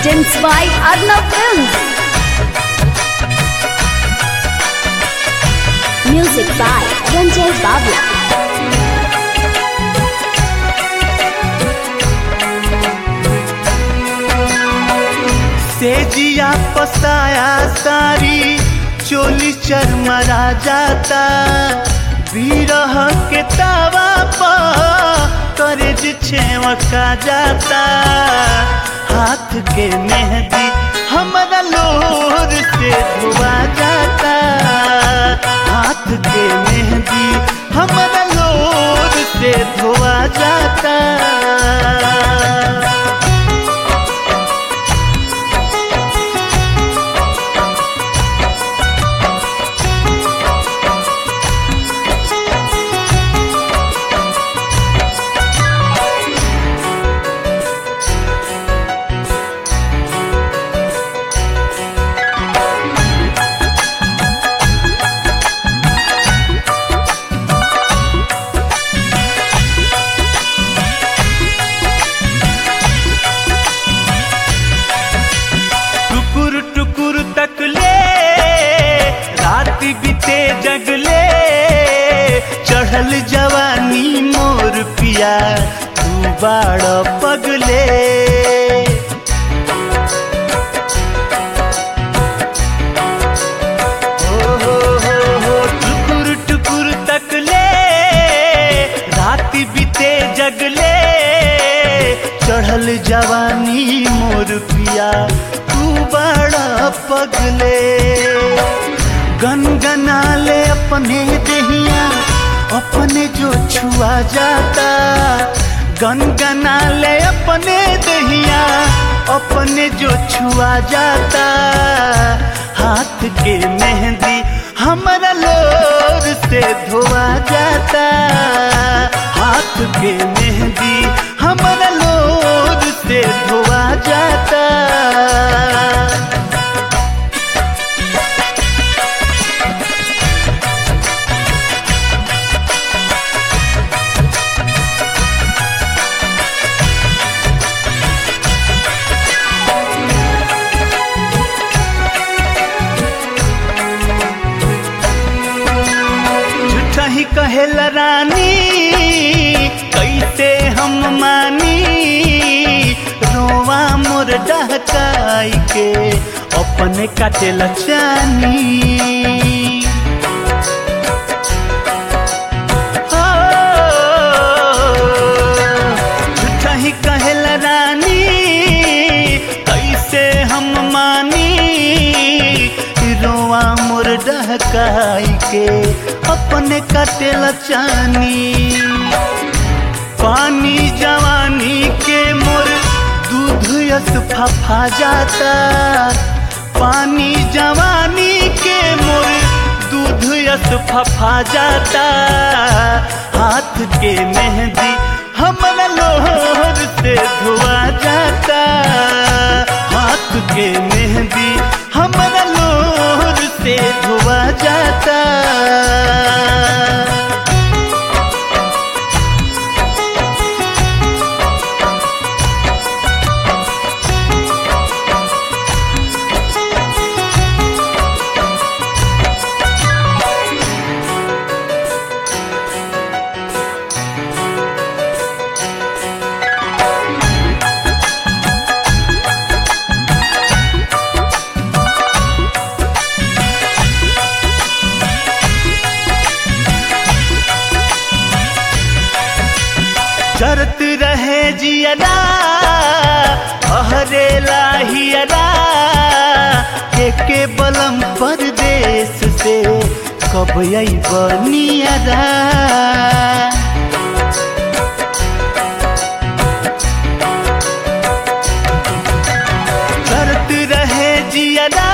presents by Arnav Films. Music by Ranjay Babla. सेजिया पसाया सारी चोली चरमरा जाता बीरह के तावा पर करेज छेवका जाता हाथ के मेहंदी हमारा लोर से धुआ जाता हाथ के मेहंदी हमारा लोर से धुआ जाता टुकुर टुकुर तकले रात बीते जगले चढ़ल जवानी मोर पिया तू बाड़ पगले हो हो हो हो टुकुर टुकुर तकले रात बीते जगले चढ़ल जवानी मोर पिया तू बड़ा पगले गनगना ले अपने दहिया अपने जो छुआ जाता गनगना ले अपने दहिया अपने जो छुआ जाता हाथ के मेहंदी हमारा लोर से धोआ जाता हाथ के मेहंदी हमारा लोर से धोआ जाता झूठा ही कहेला रानी कैसे हम मानी रोवा मोर डहकाई के अपने काटेला चानी झूठा ही कहेला रानी कैसे हम मानी रोआ मोर डहकाई के अपने कटेला चानी पानी जवानी के मोर दूध यस फफा जाता पानी जवानी के मोर दूध यस फफा जाता हाथ के मेहंदी हमारा लोहर से धुआ जाता हाथ के मेहंदी हमारा लोहर से धुआ जाता चरत रहे जियरा अहरे लाहियरा के के बलम परदेश से कब आई बनियरा चरत रहे जियरा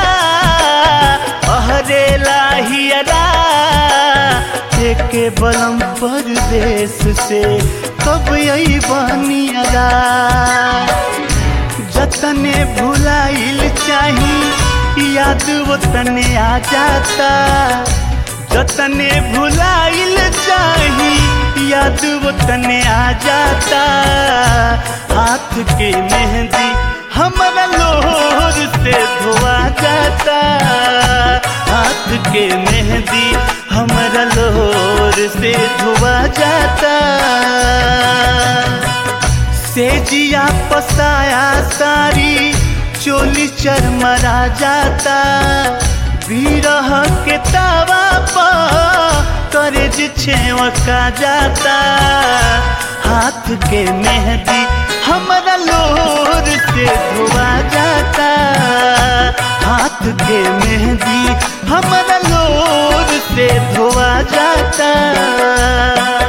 अहरे लाहियरा के के बलम परदेश से कब आई बनियरा जतने भुलाइल चाही याद वो तने आ जाता जतने भुलाइल चाही याद वो तने आ जाता हाथ के मेहंदी हमारा लोह के मेहंदी हमरा लोर से धुआ जाता सेजिया पसाया सारी चोली चरमरा जाता बीरह के तावा पर करेज छेवका जाता हाथ के मेहंदी हमरा लोर से धुआ जाता हाथ के मेहंदी हमरा लोर से धुआ जाता